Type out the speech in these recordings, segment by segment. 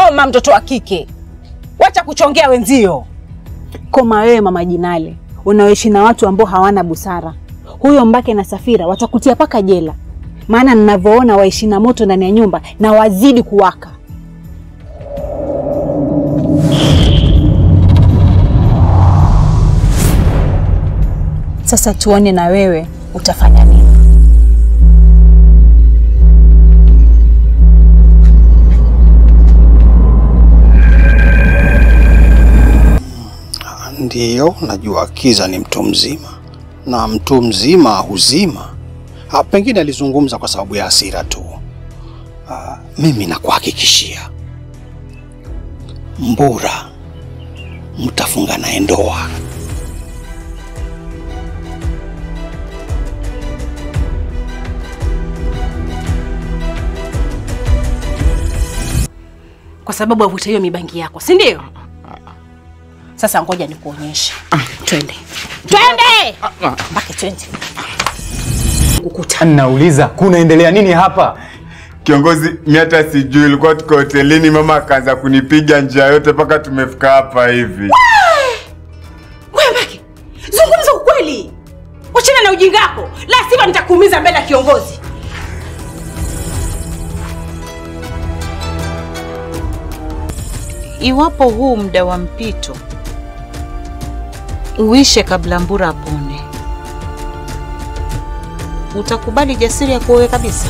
koma, mtoto wa kike, wacha kuchongea wenzio. Koma wewe mama Jinale, unaoishi na watu ambao hawana busara. Huyo Mbake na Safira watakutia paka jela, maana ninavyoona waishi na moto ndani ya nyumba na wazidi kuwaka. Sasa tuone na wewe utafanya nini. Ndiyo, najua Kiza ni mtu mzima na mtu mzima huzima. Ah, pengine alizungumza kwa sababu ya hasira tu. Ah, mimi nakuhakikishia Mbura mtafunga naye ndoa. kwa sababu avuta hiyo mibangi yako, si ndio? Sasa ngoja nikuonyeshe. Twende, twende Mbake, twende. Kukuta Nauliza, kunaendelea nini hapa? Kiongozi, mi hata sijui, ilikuwa tuko hotelini, mama akaanza kunipiga njia yote mpaka tumefika hapa hivi. wewe Mbake, zungumza ukweli, wachana na ujinga wako, la sivyo nitakuumiza mbele ya kiongozi. Iwapo huu muda wa mpito uishe kabla Mbura apone, utakubali Jasiri ya kuowe kabisa?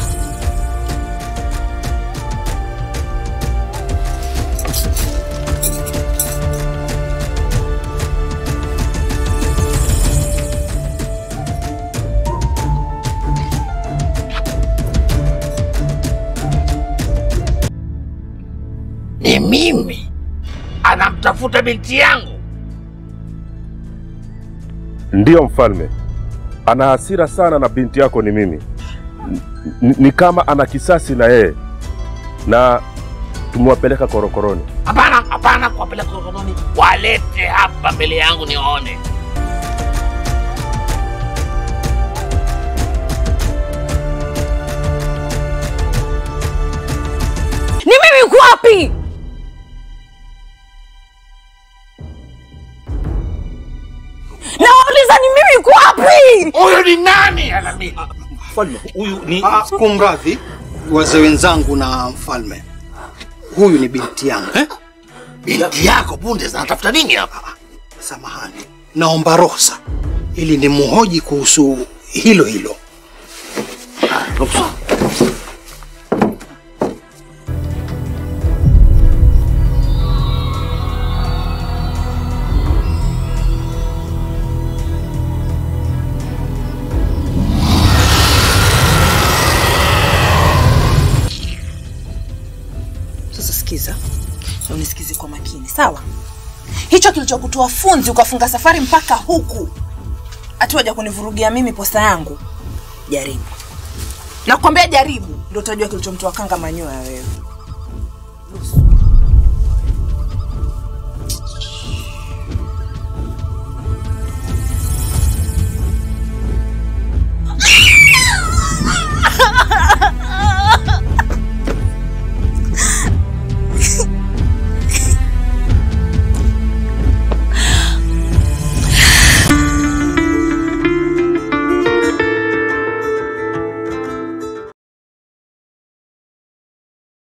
Ni mimi anamtafuta binti yangu. Ndiyo mfalme, ana hasira sana na binti yako ni mimi. N- ni kama ana kisasi na yeye, na tumewapeleka korokoroni. Hapana, hapana, kuwapeleka korokoroni, walete hapa mbele yangu niwaone. Ni mimi uko wapi? Nauliza ni mimi uko wapi? Huyu ni nani Alamii? Mfalme, huyu ni kumradhi, wazee wenzangu na mfalme, huyu ni binti yangu. Binti yako punde zinatafuta nini hapa? Samahani, naomba ruhusa ili nimhoji kuhusu hilo hilo. Sasa sikiza na unisikize kwa makini, sawa? Hicho kilichokutoa funzi ukafunga safari mpaka huku, ati waja kunivurugia mimi posa yangu, jaribu. Nakwambia jaribu, ndio utajua kilichomtoa kanga manyoya wewe.